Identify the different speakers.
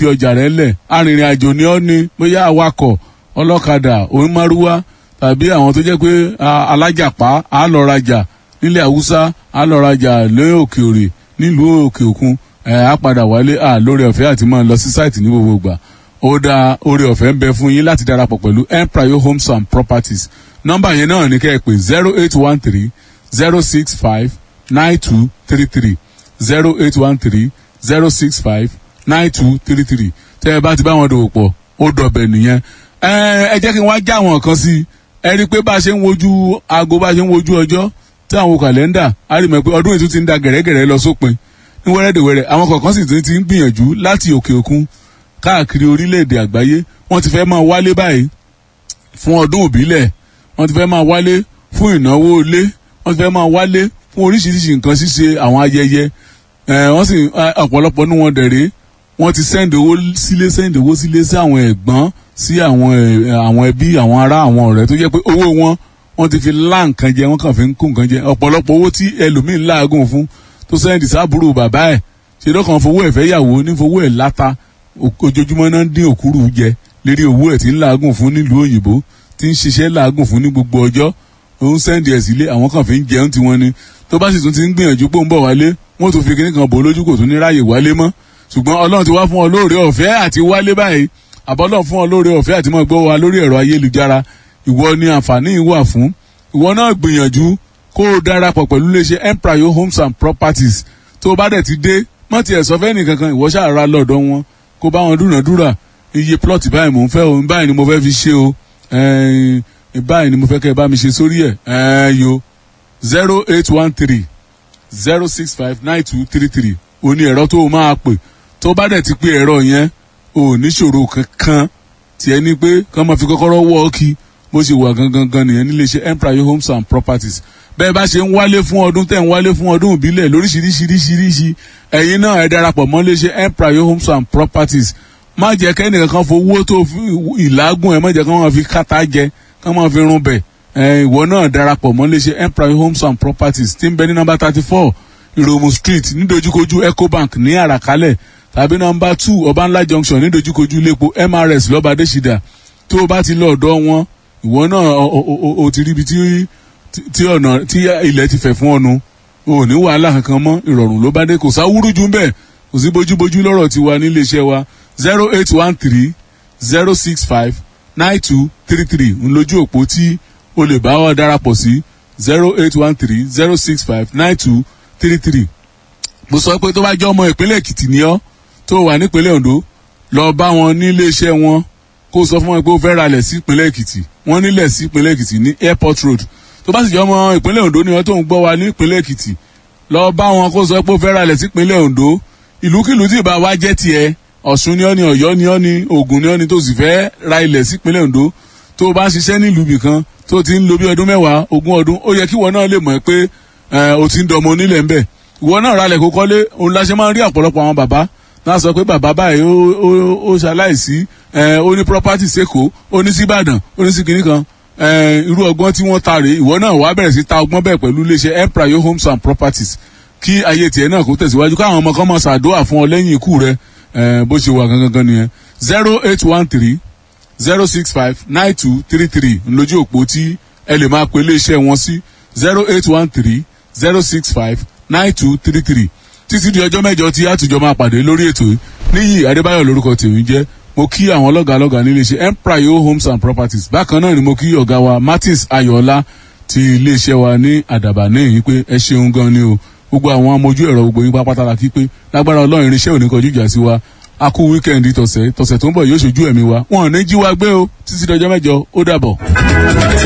Speaker 1: fi ọjà rẹ lẹ̀ arìnrìn àjò ni ọ́ ni bóyá awakọ̀ ọlọ́kadà onímárúwá tàbí àwọn tó jẹ́ pé alájàpá á lọ rajà nílẹ̀ haúsá á lọ rajà lé òkè òrè nílùú òkè òkun ẹ̀ á padà wálé à lórí ọ̀fẹ́ àti máa lọ sí sáìtì ní gbogbo ìgbà ó dá orí ọ̀fẹ́ ń bẹ fún yín láti darapọ̀ pẹ̀lú empire homes and properties nọ́mbà yẹn náà ní kẹ́ ẹ pé zero eight one three zero six five nine two three three zero eight one three zero six five nine two three three tẹ́ ẹ bá ti bá wọn dòwò pọ̀ ó dọ̀bẹ̀ nìyẹn ẹ jẹ́ kí n wá já àwọn kan sí ẹ rí i pé bá a ṣe ń wojú aago bá a ṣe ń wojú ọjọ́ tí àwọn kàlẹ́ndà á rí mọ̀ pé ọdún ètò ti ń da gẹ̀rẹ́gẹ̀rẹ́ lọ sópin ní wẹ́rẹ́dẹ̀wẹ́rẹ́ àwọn kọ̀ọ̀kan sì ti ń gbìyànjú láti òkè òkun káàkiri orílẹ̀-èdè àgbáyé wọ́n ti fẹ́ máa wálé báyìí fún ọdún òbílẹ̀ wọ́n ti fẹ́ máa wálé fún ìnáwó ilé wọ́n ti fẹ́ máa wálé fún oríṣiríṣi nǹkan ṣíṣe àwọn ayẹyẹ wọ́n sì ọ̀pọ̀lọpọ̀ nínú wọn dẹ̀rẹ́ wọ́n ti sẹ́ndì owó sílé sẹ́ndì owó sílé sí àwọn ẹ̀gbọ́n sí àwọn àwọn ẹbí àwọn ará àwọn ọ̀rẹ́ tó jẹ́ pé owó wọn wọ́n ti fi lá nǹkan jẹ wọ́n kàn fi ń kó nǹkan jẹ ọ̀pọ̀lọpọ̀ owó tí ẹlòmíín láàgùn fún tó sẹ́ndì sábúrò bàbá ẹ̀ ṣe lọ́kàn fowó ẹ̀ fẹ́ yàwó ní fowó ẹ̀ láta ojoojúmọ́ náà ń dín òkúrú jẹ lérí owó ẹ̀ tí ń làágùn fún nílùú òyìnbó tí ń ṣiṣẹ́ làágùn fún ní gbogbo ọjọ́ òun sẹ́ndì ẹ̀ sílé àwọn kan fi ń jẹun tiwọn ni tó bá sì tún ti ń gbìyànjú pé ó ń bọ̀ wálé wọ́n tún fi kíní kan bò lójú kò tún ní ráàyè wálé mọ́ ṣùgbọ́n ọlọ́run ti wá fún ọ lóore ọ̀fẹ́ àti wálé báyìí àbọ́lọ́ fún ọ lóore ọ̀fẹ́ àti máa gbọ́ wa lórí ẹ̀rọ ayélujára ìwọ ni àǹfààní yìí wà fún ìwọ náà gbìyànjú kó o darapọ̀ pẹ̀lú iléeṣẹ́ empire homes and properties tó o bá dẹ̀ ti dé mọ́ tiẹ̀ sọ fẹ́ nìkankan ìwọ ṣàrà lọ́dọ̀ wọn kó bá wọn dúnàdúrà iye plot báyìí mò ń fẹ́ o báyìí ni mo fẹ́ fi ṣe o báyìí ni mo fẹ́ kẹ́ ẹ bá mi ṣe sórí ẹ̀ yo zero eight one three zero six five nine two three three o ní ẹ̀rọ tó o máa pè tó bá dẹ̀ ti pé ẹ̀rọ yẹn o níṣòro kankan tiẹ̀ ní pé kán máa fi kọ́kọ́rọ́ wọ́ ọ́ kí bó ṣe wà gangan gan nìyẹn nílé iṣẹ́ empire homes and properties bẹ́ẹ̀ bá ṣe ń wálé fún ọdún tẹ̀ ń wálé fún ọdún ìbílẹ̀ lóríṣiríṣiríṣiríṣi ẹ̀yin náà ẹ darapọ̀ mọ́ lé iṣẹ́ empire homes and properties má jẹ́ kẹ́nìkan kan fowó tó ìlágùn ẹ̀ má jẹ́ kán máa fi kàtà jẹ kán máa fi run bẹ̀ ìwọ náà darapọ̀ mọ́ lé iṣẹ́ empire homes and properties tí ń bẹ ní nọ́mbà thirty four ìròmù street nídojúkojú ecobank ní àràkálẹ̀ tàbí nọ́mbà two ọbànlá junction nídojúkojú iléepo mrs lọ́ba adésídà tó o bá ti lọ ọ̀dọ̀ wọn ìwọ náà o ti ríbi tí tí ọ̀nà tí ilẹ̀ ti fẹ̀ fún ọnu o ní wàhálà kankan mọ́ ìrọ̀rùn ló bá dé kò sáwúrú jù bẹ́ẹ̀ kò sí bójúbójú lọ́rọ̀ tiwa nílé iṣẹ́ wa zero eight one three zero six five nine two three three ń lójú òpó tí o lè bá wa darapọ̀ sí zero eight one three zero six five nine two three three mo sọ pé tó bá jẹ́ ọmọ ìpínlẹ̀ èkìtì ni ọ́ tó wà nípínlẹ̀ ondo lọ bá wọn nílé iṣẹ́ wọn kó sọ fún wọn pé ó fẹ́ ralẹ̀ sí ìpínlẹ̀ èkìtì wọ́n nílẹ̀ sí ìpínlẹ̀ èkìtì ní airport road tó bá sì jẹ́ ọmọ ìpínlẹ̀ ondo ni wọ́n tó ń gbọ́ wa ní ìpínlẹ̀ èkìtì lọ bá wọn kó sọ pé ó fẹ́ ralẹ̀ sí ìpínlẹ̀ ondo ìlúkìlú tí ìbá wa jẹ́ tiẹ̀ ọ̀ṣun ni ọ́ ni ọ̀yọ́ ni ọ́ ni ògùn ni ọ́ ni tó sì fẹ́ ra ilẹ̀ sí ìpínlẹ̀ ondo tó o bá ń ṣiṣẹ́ nílùú bìkan tó ti ń lo bí ọdún mẹ́wàá ogún ọdún ó yẹ kí ìwọ náà lè mọ̀ pé o ti ń dọmọ onílẹ̀ ńbẹ̀ ìwọ náà ralẹ̀ kó kọ́lé òun la ṣe máa ń rí ọ̀pọ̀lọpọ̀ àwọn bàbá náà sọ pé bàbá báyìí ó ṣaláìsí ó ní property sẹ́kọ̀ọ́ ó ní síbàdàn ó ní sí kinní kan irú ọgbọ́n tí wọ́n ta rèé ìwọ náà wàá bẹ̀rẹ̀ sí ta ọgbọ́n bẹ́ẹ̀ pẹ̀lú iléeṣẹ́ empire homes and properties kí ayé tiẹ̀ náà kó tẹ̀síwájú káwọn ọmọ kan máa ṣàdúrà fún ọ lẹ́yìn ikú rẹ bó ṣe wà gangan nìyẹn zero eight one three zero six five nine two three three ńlójú òpó tí ẹ lè máa pe iléeṣẹ́ wọn sí zero eight one three zero six five nine two three three títí di ọjọ́ mẹ́jọ tí àtijọ́ máa pàdé lórí ètò yìí níyì adébáyọ̀ lórúkọ tèmi jẹ́ mo kí àwọn ọlọ́gàá lọ́gàá nílé iṣẹ́ empire homes and properties bákan náà ni mo kí ọ̀gá wa martins ayọ̀ọ́lá ti iléeṣẹ́ wa ní àdàbà ní èyí pé ẹ ṣeun gan ni o gbogbo àwọn amójú ẹ̀rọ gbogbo yín pápátá la kí pé lágbára ọlọ́run irinṣẹ́ òní kọjú ìjà sí wa a kú wíkẹ́ndì tọ̀sẹ̀ tọ̀sẹ̀ tó ń bọ̀ yóò ṣojú ẹ̀mí wa wọn ò ní jí wa gbé o títí dọjọ́ mẹ́jọ ó dàbọ̀.